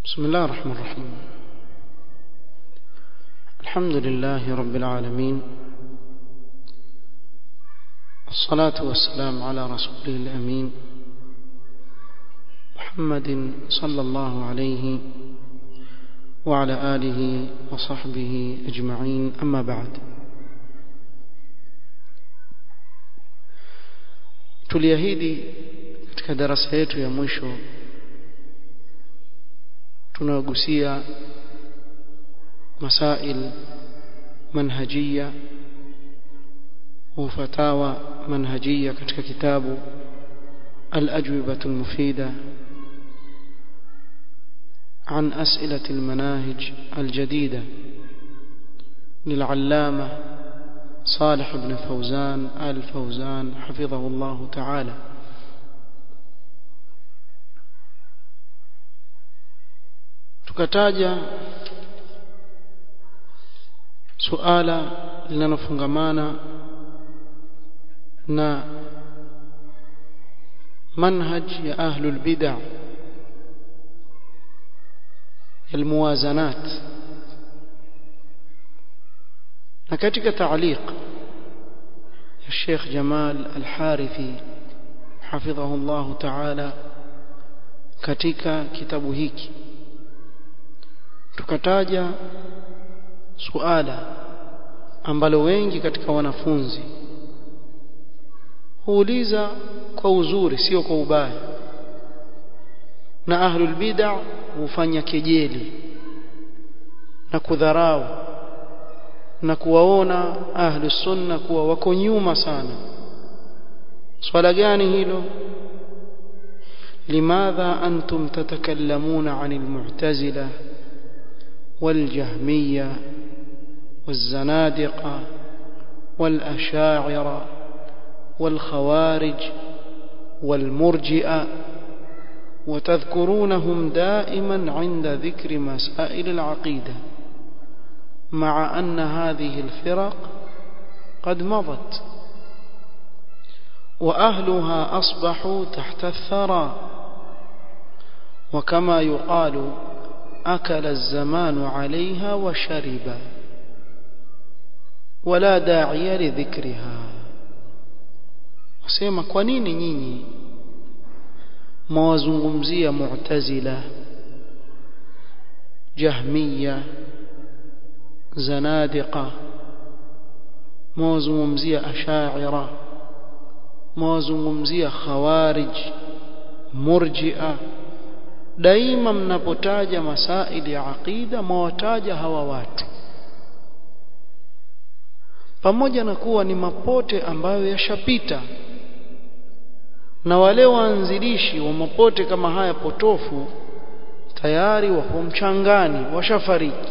بسم الله الرحمن الرحيم الحمد لله رب العالمين الصلاة والسلام على رسوله الأمين محمد صلى الله عليه وعلى آله وصحبه أجمعين أما بعد tuliahidi katika darasa yetu ya mwisho tunagusia masail manhajia وفتاوى منهجية katika kitabu الأجوبة المفيدة عن أسئلة المناهج الجديدة للعلامة صالح بن فوزان آل فوزان حفظه الله تعالى tukataja suala linalofungamana na manhaj ya ahlul bid'ah الموازنات na katika تعليق ya Sheikh Jamal Al-Harithi hafidhahu Allah Ta'ala katika kitabu hiki tukataja suala ambalo wengi katika wanafunzi huuliza kwa uzuri sio kwa ubaya na ahlul bid'ah hufanya kejeli na kudharau na kuwaona ahlu sunna kuwa wako nyuma sana swala gani hilo limadha antum tatakallamuna anil mu'tazila والجهمية والزنادقة والأشاعرة والخوارج والمرجئة وتذكرونهم دائما عند ذكر مسائل العقيدة مع أن هذه الفرق قد مضت وأهلها أصبحوا تحت الثرى وكما يقال أكل الزمان عليها وشرب ولا داعي لذكرها wasema kwa nini nyinyi mwazungumzia mu'tazila jahmiya zanadiqa mwazungumzia ashaira mwazungumzia khawarij murji'a daima mnapotaja masaili ya aqida mwataja hawa watu pamoja na kuwa ni mapote ambayo yashapita na wale waanzilishi wa mapote kama haya potofu tayari wapo mchangani washafariki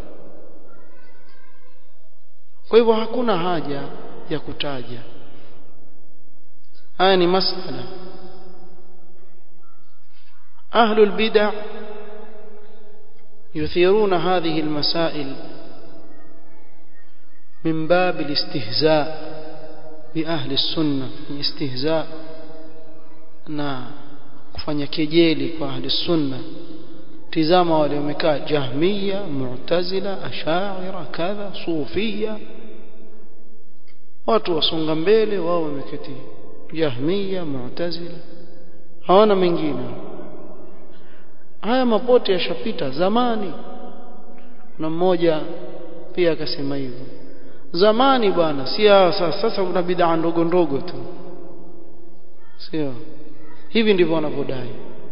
kwa hivyo hakuna haja ya kutaja haya ni masala أهل البدع يثيرون هذه المسائل من باب الاستهزاء بأهل السنة استهزاء na kufanya kejeli kwa ahli sunna tizama wale wamekaa jahmiya mu'tazila ashaira kadha sufia watu wasonga mbele wao wameketi jahmiya mu'tazila hawana mengine haya mapote yashapita zamani na mmoja pia akasema hivyo zamani bwana si sasa sasa kuna bid'a ndogo ndogo tu sio hivi ndivyo wanavyodai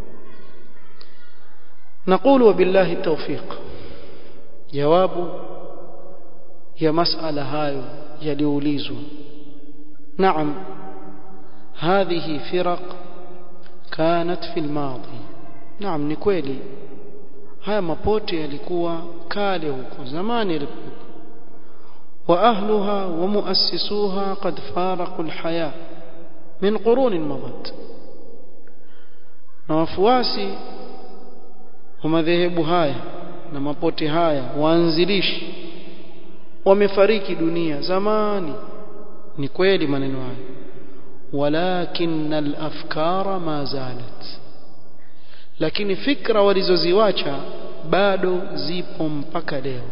نقول وبالله التوفيق jawabu ya masala hayo yaliulizwa naam هذه فرق كانت في الماضي naam ni kweli haya mapote yalikuwa kale huko zamani yalikuwa wa ahluha wa muassisuha qad faraqu alhaya min qurun madat na wafuasi wa madhehebu haya na mapote haya waanzilishi wamefariki dunia zamani ni kweli maneno haya walakin al-afkara ma zalat lakini fikra walizoziwacha bado zipo mpaka leo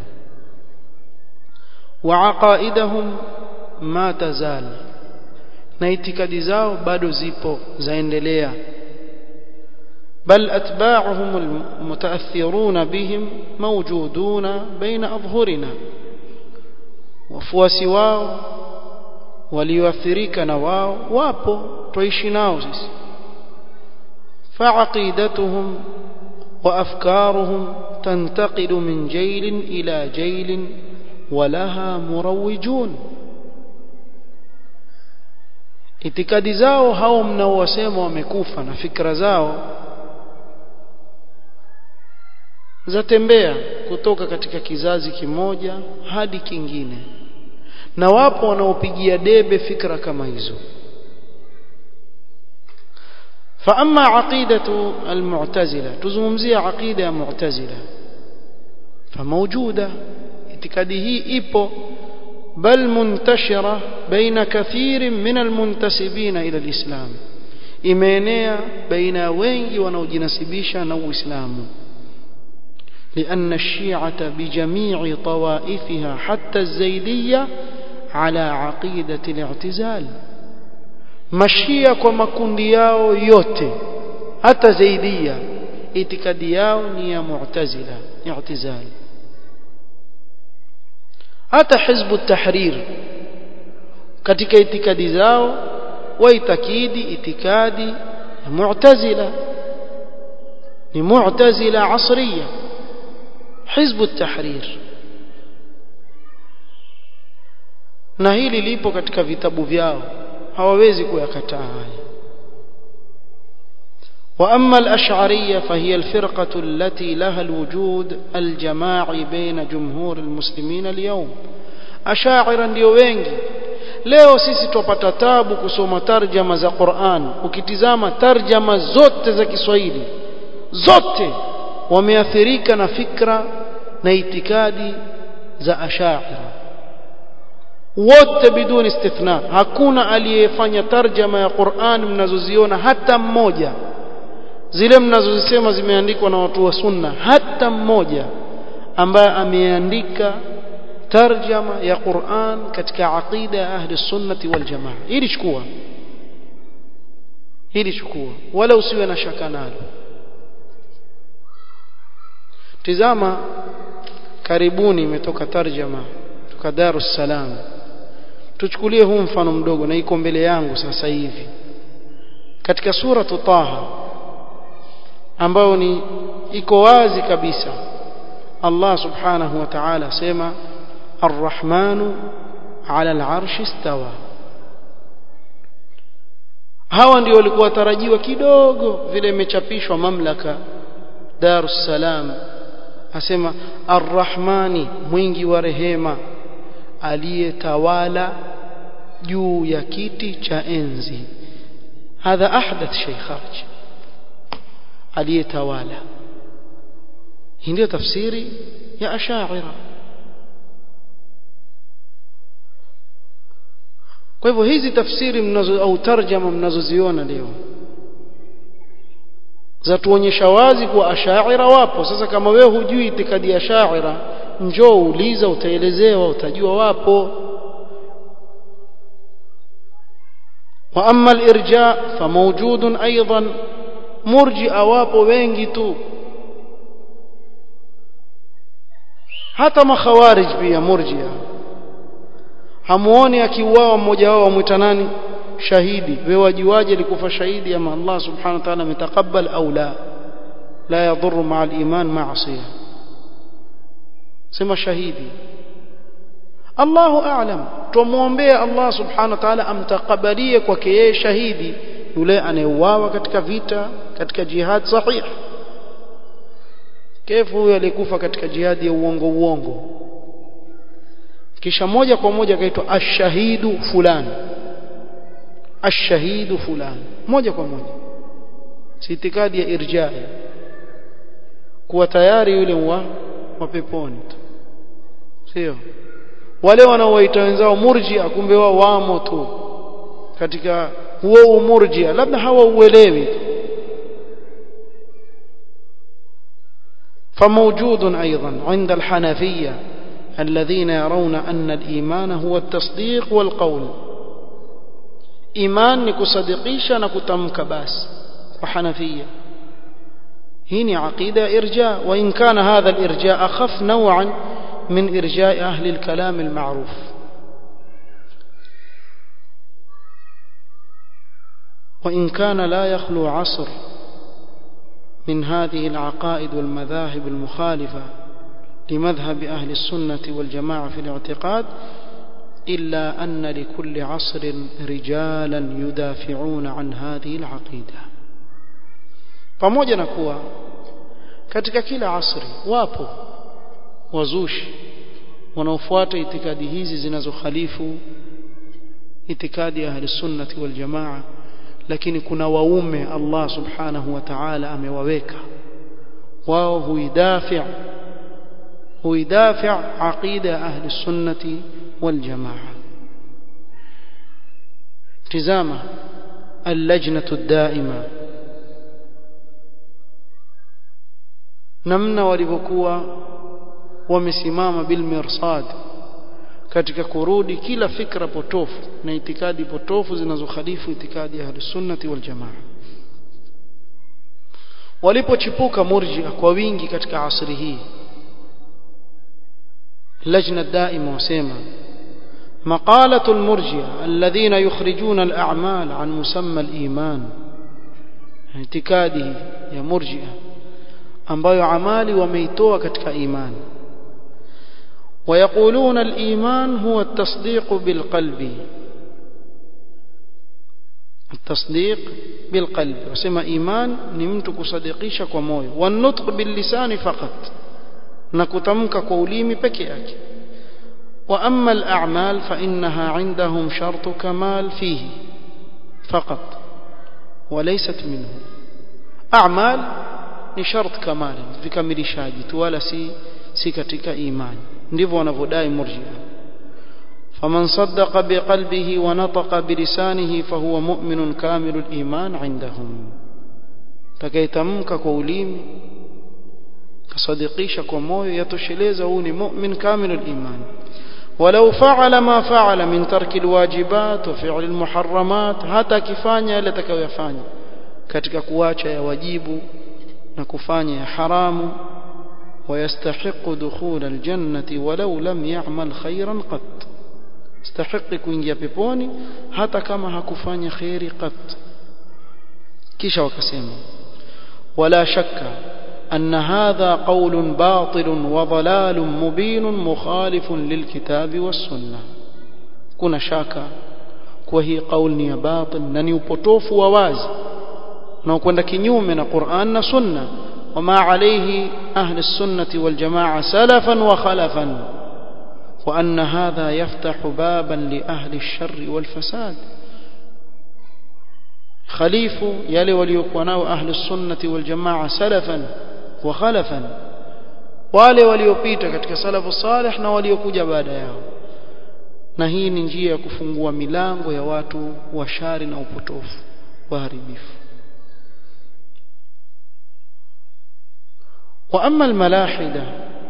wa aqaidahum ma tazal na itikadi zao bado zipo zaendelea بل أتباعهم المتأثرون بهم موجودون بين أظهرنا wafuasi wao walioathirika na wao wapo tuishi nao sisi فعقيدتهم وأفكارهم تنتقل من جيل إلى جيل ولها مروجون itikadi zao hao mnaowasema wamekufa na fikra zao zatembea kutoka katika kizazi kimoja hadi kingine na wapo wanaopigia debe fikra kama hizo فأما عقيدة المعتزلة تزمزي عقيدة معتزلة فموجودة اعتقاده إيبو بل منتشرة بين كثير من المنتسبين إلى الإسلام إيمانيا بين وينجي ونوجنسبيشا نو إسلام لأن الشيعة بجميع طوائفها حتى الزيدية على عقيدة الاعتزال mashia kwa makundi yao yote hata zaidia itikadi yao ni ya mu'tazila i'tizal hata hizbu tahrir katika itikadi zao waitakidi itikadi ya mu'tazila ni mu'tazila asriya hizbu tahrir na hili lipo katika vitabu vyao hawawezi kuyakataa haya واما الاشعريه فهي الفرقه التي لها الوجود الجماعي بين جمهور المسلمين اليوم اشاعره ndio wengi leo sisi tupata tabu kusoma tarjama za Qur'an ukitizama tarjama zote za Kiswahili zote wameathirika na fikra na itikadi za ashaira wote bidun istithna hakuna aliyefanya tarjama ya Qur'an mnazoziona hata mmoja zile mnazozisema zimeandikwa na watu wa sunna hata mmoja ambaye ameandika tarjama ya Qur'an katika aqida ya ahli sunnati wal jamaa hili chukua hili chukua wala usiwe na shaka nalo tizama karibuni imetoka tarjama kutoka Darus Salam tuchukulie huu mfano mdogo na iko mbele yangu sasa hivi katika sura Taha ambayo ni iko wazi kabisa Allah subhanahu wa ta'ala sema Ar-Rahmanu 'ala al-'arshi istawa hawa ndio walikuwa tarajiwa kidogo vile imechapishwa mamlaka Darus Salam asema Ar-Rahmani mwingi wa rehema aliyetawala juu ya kiti cha enzi hadha ahdath shay kharj aliyetawala hii ndio tafsiri ya ashaira kwa hivyo hizi tafsiri mnazo au tarjama mnazoziona leo zatuonyesha wazi kuwa ashaira wapo sasa kama wewe hujui itikadi ya ashaira njoo uliza utaelezewa utajua wapo واما الارجاء فموجود ايضا مرجئه wapo wengi tu hata makhawarij pia murjia hamuoni akiuawa mmoja wao amwita nani shahidi wewe wajuaje alikufa shahidi ama Allah subhanahu wa ta'ala ametakabal au la la yadhurru ma'a al-iman ma'siyah sema shahidi Allahu a'lam tumuombea Allah subhanahu wa ta'ala amtakabalie kwake yeye shahidi yule anayeuawa katika vita katika jihad sahih kefu huyo alikufa katika jihadi ya uongo uongo kisha moja kwa moja akaitwa ashahidu fulani ashahidu fulani moja kwa moja si itikadi ya irjai kuwa tayari yule wa mapeponi tu sio wale wanaowaita wenzao murjia kumbe wao wamo tu katika huo umurjia labda hawauelewi فموجود أيضا عند الحنفية الذين يرون أن الإيمان هو التصديق والقول إيمان نكصدقيش نكتمك باس وحنفية هنا عقيدة إرجاء وإن كان هذا الإرجاء أخف نوعا من إرجاء أهل الكلام المعروف وإن كان لا يخلو عصر من هذه العقائد والمذاهب المخالفة لمذهب أهل السنة والجماعة في الاعتقاد إلا أن لكل عصر رجالا يدافعون عن هذه العقيدة pamoja na kuwa katika kila asri wapo wazushi wanaofuata itikadi hizi zinazokhalifu itikadi ya ahli sunnati wal jamaa lakini kuna waume Allah subhanahu wa ta'ala amewaweka wao huidafi huidafi aqida ahli sunnati wal jamaa tizama اللجنة الدائمة namna walivyokuwa wamesimama bilmirsad katika kurudi kila fikra potofu na itikadi potofu zinazokhalifu itikadi ya ahlusunnati wal jamaa walipochipuka murjia kwa wingi katika asri hii lajna daima wasema مقالة المرجئة الذين يخرجون الأعمال عن مسمى الإيمان اعتقاده يا مرجئة ambayo amali wameitoa katika imani ويقولون الإيمان هو التصديق بالقلب التصديق بالقلب وسمى إيمان نمت كصديقيش كموي والنطق باللسان فقط نكتمك قوليمي بكياك وأما الأعمال فإنها عندهم شرط كمال فيه فقط وليست منه أعمال ni shart kamali vikamilishaji tu wala si si katika imani ndivyo wanavyodai murji'a faman saddaqa biqalbihi wa nataqa bilisanihi fahuwa mu'minun kamilul iman indahum takaitamka kwa ulimi kasadikisha kwa moyo yatosheleza huu ni mu'min kamilul iman ولو فعل ما فعل من ترك الواجبات وفعل المحرمات hata kifanya yale atakayofanya katika kuacha ya wajibu na kufanya ya haramu ويستحق دخول الجنة ولو لم يعمل خيرا قط استحق kuingia peponi hata kama hakufanya khairi qat kisha wakasema ولا شك أن هذا قول باطل وضلال مبين مخالف للكتاب والسنة كنا شاكا وهي قول باطل نني upotofu wa wazi na kwenda kinyume na Qur'an na Sunna wama alayhi ahli sunnati wal jamaa salafan wa khalafan wa anna hadha yaftahu baban li ahli ash-sharr wal fasad khalifu yale waliokuwa nao ahli sunnati wal jamaa salafan wa khalafan wale waliopita katika salafu salih na waliokuja baada yao na hii ni njia ya kufungua milango ya watu wa shari na upotofu waharibifu وأما الملاحدة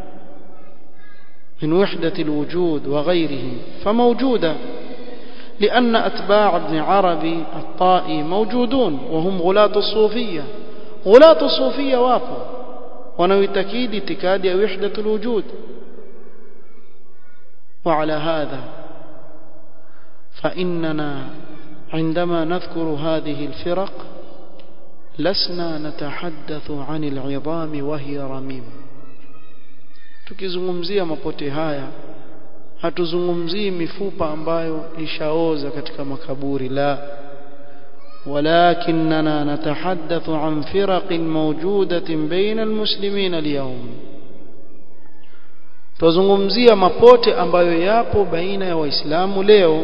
من وحدة الوجود وغيرهم فموجودة لأن أتباع ابن عربي الطائي موجودون وهم غلاة الصوفية غلاة الصوفية واقوا ونوي تكيد اتكاد وحدة الوجود وعلى هذا فإننا عندما نذكر هذه الفرق لسنا نتحدث عن العظام وهي رميم tukizungumzia mapote haya hatuzungumzii mifupa ambayo ishaoza katika makaburi la ولكننا نتحدث عن فرق موجودة بين المسلمين اليوم tuzungumzia mapote ambayo yapo baina ya waislamu leo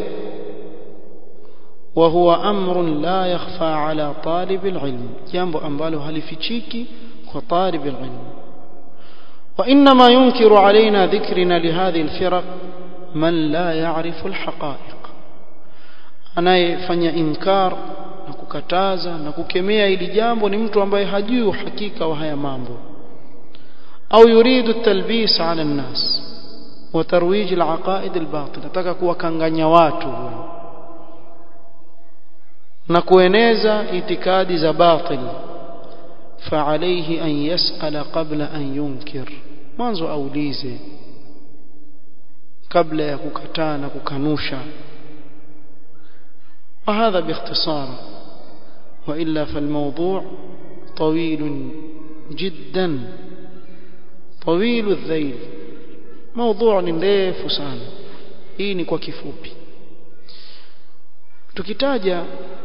وهو أمر لا يخفى على طالب العلم جambo ambalo halifichiki kwa طالب العلم وإنما ينكر علينا ذكرنا لهذه الفرق من لا يعرف الحقائق anayefanya inkar na kukataza na kukemea ili jambo ni mtu ambaye hajui uhakika wa haya mambo au yuridu talbis ala nnas wa tarwij alaqaid albatil nataka kuwakanganya watu na kueneza itikadi za batil فعليه أن يسأل قبل أن ينكر mwanzo aulize kabla ya kukataa na kukanusha وهذا باختصار وإلا فالموضوع طويل جدا طويل الذيل موضوع ndefu sana hii ni kwa kifupi tukitaja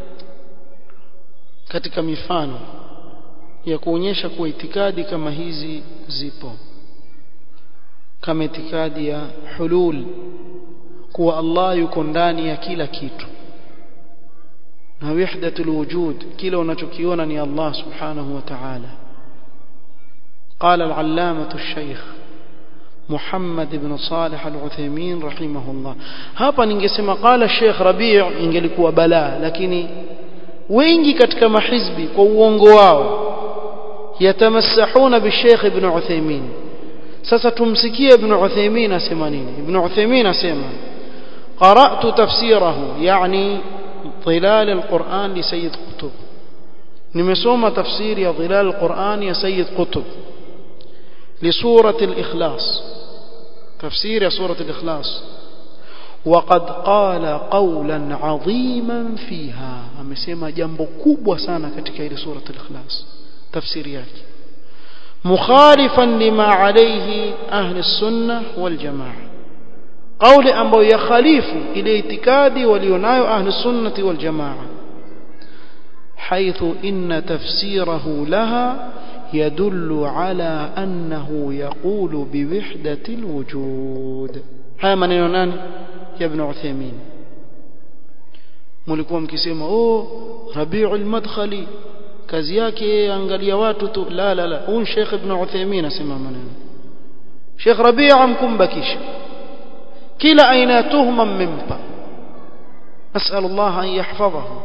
katika mifano ya kuonyesha kuwa itikadi kama hizi zipo kama itikadi ya hulul kuwa Allah yuko ndani ya kila kitu na wahdatul wujud kila unachokiona ni Allah subhanahu wa ta'ala قال العلامة الشيخ محمد بن صالح العثيمين رحمه الله hapa ningesema قال الشيخ ربيع ingelikuwa balaa lakini wengi katika mahizbi kwa uongo wao yatamassahuna bisheikh ibn Uthaymeen sasa tumsikie ibn Uthaymeen asema nini ibn Uthaymeen asema qara'tu tafsirahu yani ظلال القرآن لسيد قطب nimesoma tafsiri ya ظلال القرآن ya Sayyid Qutb لسورة الإخلاص تفسير سورة الإخلاص وقد قال قولا عظيما فيها amesema jambo kubwa sana katika ile sura al-Ikhlas tafsiri yake مخالفا لما عليه أهل السنة والجماعة قول أمبو يخالف إلى اعتقادي ولينايو أهل السنة والجماعة حيث إن تفسيره لها يدل على أنه يقول بوحدة الوجود هذا من يونان يا ابن عثيمين mlikuwa mkisema oh Rabiul Madkhali kazi yake angalia watu tu la la la huyu Sheikh Ibn Uthaymeen asema maneno Sheikh Rabi' amkumbakisha kila aina ya tuhma mmempa nasal Allah an yahfadhahu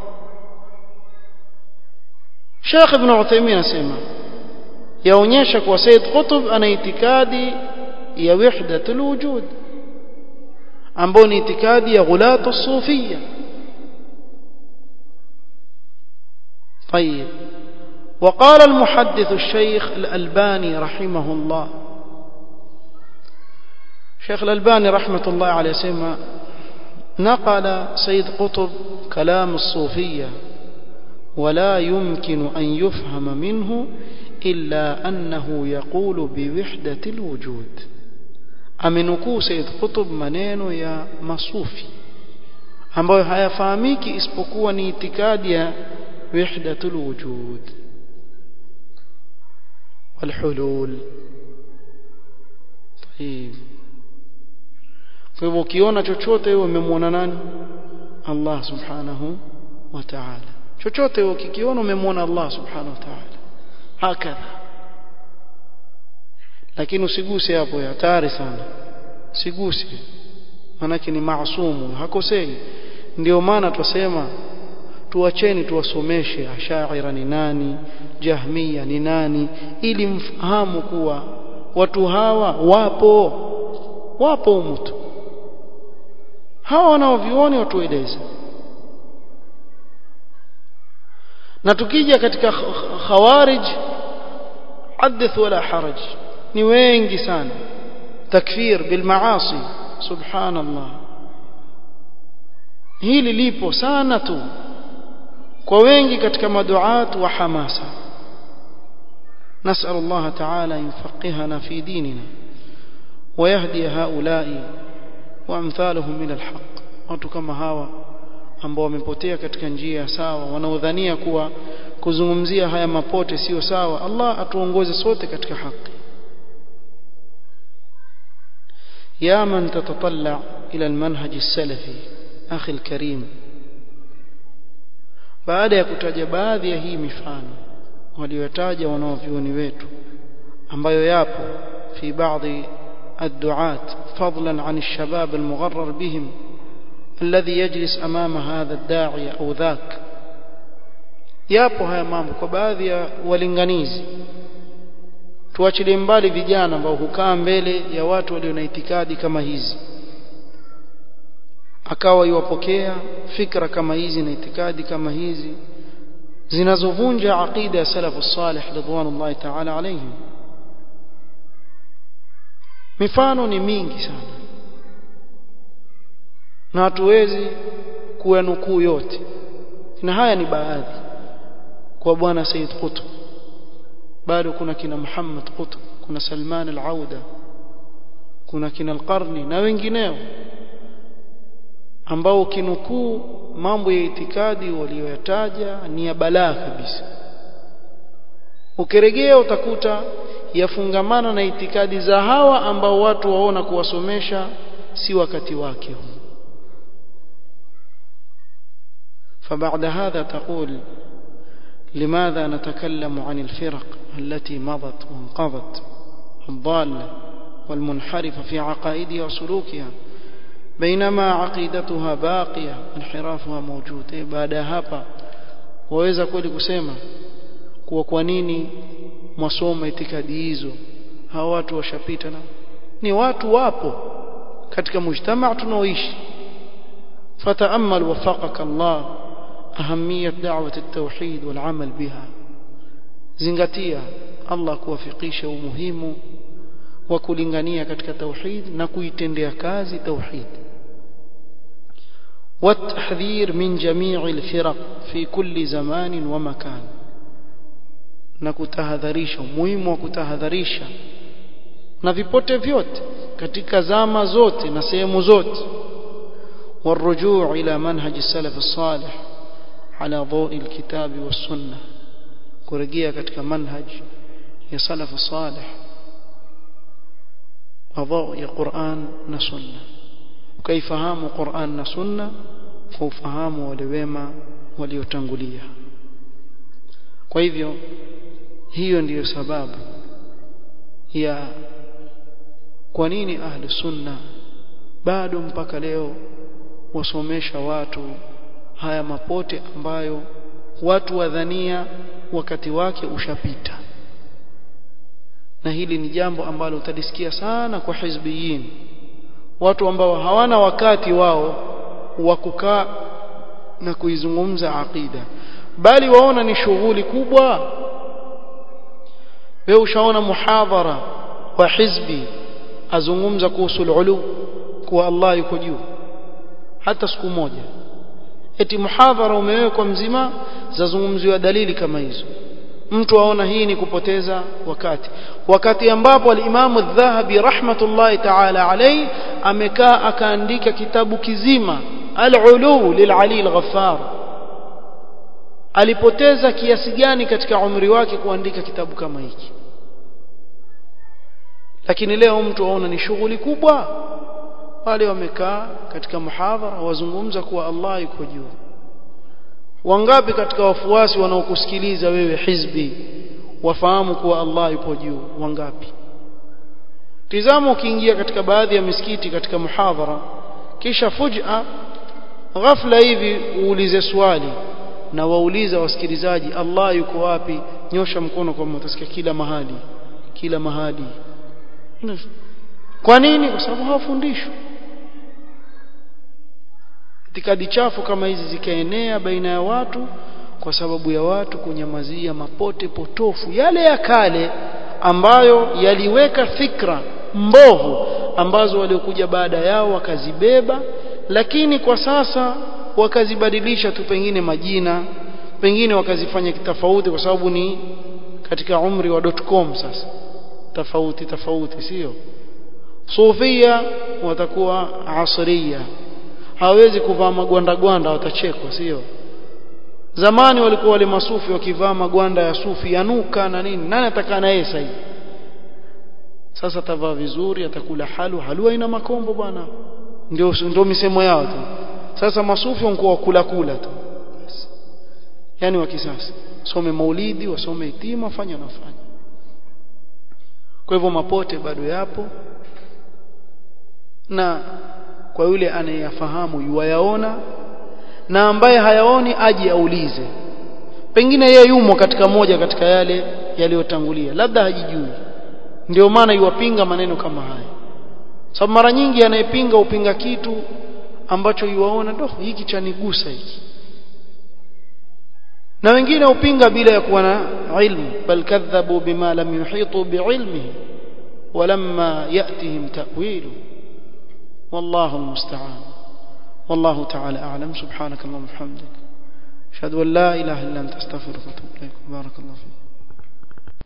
Sheikh Ibn Uthaymeen asema yaonyesha kuwa Said Qutb ana itikadi ya wahdatul wujud ambao ni itikadi ya ghulatu sufia طيب وقال المحدث الشيخ الألباني رحمه الله شيخ الألباني رحمة الله عليه سيما نقل سيد قطب كلام الصوفية ولا يمكن أن يفهم منه إلا أنه يقول بوحدة الوجود amenukuu Said Qutb maneno ya masufi ambayo hayafahamiki isipokuwa ni itikadi ya wahdatul wujud والحلول طيب kwa hivyo ukiona chochote wewe umemwona nani Allah subhanahu wa ta'ala chochote wewe ukikiona umemwona Allah subhanahu wa ta'ala hakadha lakini usiguse hapo hatari sana siguse manake ni maasumu hakosei ndio maana twasema tuacheni tuwasomeshe ashaira ni nani jahmia ni nani ili mfahamu kuwa watu hawa wapo wapo mtu hawa wanaovioni watueleze na tukija katika khawarij hadith wala haraj ni wengi sana takfir bil maasi subhanallah hili lipo sana tu kwa wengi katika maduat wa hamasa نسأل الله تعالى أن يفقهنا في ديننا ويهدي هؤلاء وأمثالهم إلى الحق watu kama hawa ambao wamepotea katika njia sawa wanaodhania kuwa kuzungumzia haya mapote sio sawa Allah atuongoze sote katika haki يا من تتطلع إلى المنهج السلفي أخي الكريم baada ya kutaja baadhi ya hii mifano waliotaja wanaovioni wetu ambayo yapo fi baadhi الدعاة فضلا عن الشباب المغرر بهم الذي يجلس أمام هذا الداعية أو ذاك yapo haya mambo kwa baadhi ya walinganizi tuachilie mbali vijana ambao hukaa mbele ya watu walio na itikadi kama hizi akawa iwapokea fikra kama hizi na itikadi kama hizi zinazovunja aqida ya salafu salih ridwanullahi ta'ala alayhim mifano ni mingi sana na hatuwezi kuyanukuu yote na haya ni baadhi kwa bwana Said Qutb bado kuna kina Muhammad Qutb kuna Salman al-Auda kuna kina al-Qarni na wengineo ambao ukinukuu mambo ya itikadi waliyoyataja ni ya balaa kabisa ukirejea utakuta yafungamana na itikadi za hawa ambao watu waona kuwasomesha si wakati wake huu فبعد هذا تقول لماذا نتكلم عن الفرق التي مضت وانقضت الضالة والمنحرفة في عقائدها وسلوكها بينما عقيدتها باقية انحرافها موجود بعد hapa waweza kweli kusema kuwa kwa nini mwasoma itikadi hizo hawa watu washapita na ni watu wapo katika mujtamaa tunaoishi فتأمل وفقك الله أهمية دعوة التوحيد والعمل بها زنغتيا الله kuwafikisha umuhimu wa kulingania katika tauhid na kuitendea kazi tauhid والتحذير من جميع الفرق في كل زمان ومكان na kutahadharisha umuhimu wa kutahadharisha na vipote vyote katika zama zote na sehemu zote والرجوع إلى منهج السلف الصالح على ضوء الكتاب والسنة kurejea katika manhaj ya salaf salih wadhau ya Qur'an na sunna ukaifahamu Qur'an na sunna kwa ufahamu wale wema waliotangulia kwa hivyo hiyo ndiyo sababu ya kwa nini ahli sunna bado mpaka leo wasomesha watu haya mapote ambayo watu wadhania wakati wake ushapita na hili ni jambo ambalo utalisikia sana kwa hizbiyin watu ambao hawana wakati wao wa kukaa na kuizungumza aqida bali waona ni shughuli kubwa wewe ushaona muhadhara wa hizbi azungumza kuhusu ulu kuwa Allah yuko juu hata siku moja eti muhadhara umewekwa mzima zazungumziwa dalili kama hizo mtu aona hii ni kupoteza wakati wakati ambapo al-Imam adh-Dhahabi rahmatullahi ta'ala alayhi amekaa akaandika kitabu kizima al-Ulu lil-Ali al-Ghaffar alipoteza kiasi gani katika umri wake kuandika kitabu kama hiki lakini leo mtu aona ni shughuli kubwa wale wamekaa katika muhadhara wazungumza kuwa Allah yuko juu wangapi katika wafuasi wanaokusikiliza wewe hizbi wafahamu kuwa Allah yupo juu wangapi tizama ukiingia katika baadhi ya misikiti katika muhadhara kisha fuj'a ghafla hivi uulize swali na wauliza wasikilizaji Allah yuko wapi nyosha mkono kwa mtasikia kila mahali kila mahali kwa nini kwa sababu hawafundishwi itikadi chafu kama hizi zikaenea baina ya watu kwa sababu ya watu kunyamazia mapote potofu yale ya kale ambayo yaliweka fikra mbovu ambazo waliokuja baada yao wakazibeba lakini kwa sasa wakazibadilisha tu pengine majina pengine wakazifanya kitofauti kwa sababu ni katika umri wa .com sasa tofauti tofauti sio sufia watakuwa asria hawezi kuvaa magwanda gwanda watachekwa sio zamani walikuwa wale masufi wakivaa magwanda ya sufi yanuka na nini nani atakaa na yeye sasa sasa atavaa vizuri atakula halu halua ina makombo bwana ndio ndio misemo yao tu sasa masufi wanakuwa wakula kula tu yani wa kisasa some maulidi wasome itima fanya nafanya kwa hivyo mapote bado yapo na kwa yule anayeyafahamu yuwayaona na ambaye hayaoni aje aulize pengine yeye yumo katika moja katika yale yaliyotangulia labda hajijui ndio maana yuwapinga maneno kama haya sababu mara nyingi anayepinga upinga kitu ambacho yuwaona ndo hiki chanigusa hiki na wengine upinga bila ya kuwa na ilmu bal kadhabu bima lam yuhitu biilmihi ولما يأتهم تأويله والله المستعان والله تعالى أعلم سبحانك اللهم وبحمدك أشهد أن لا إله إلا أنت أستغفرك وأتوب إليك بارك الله فيك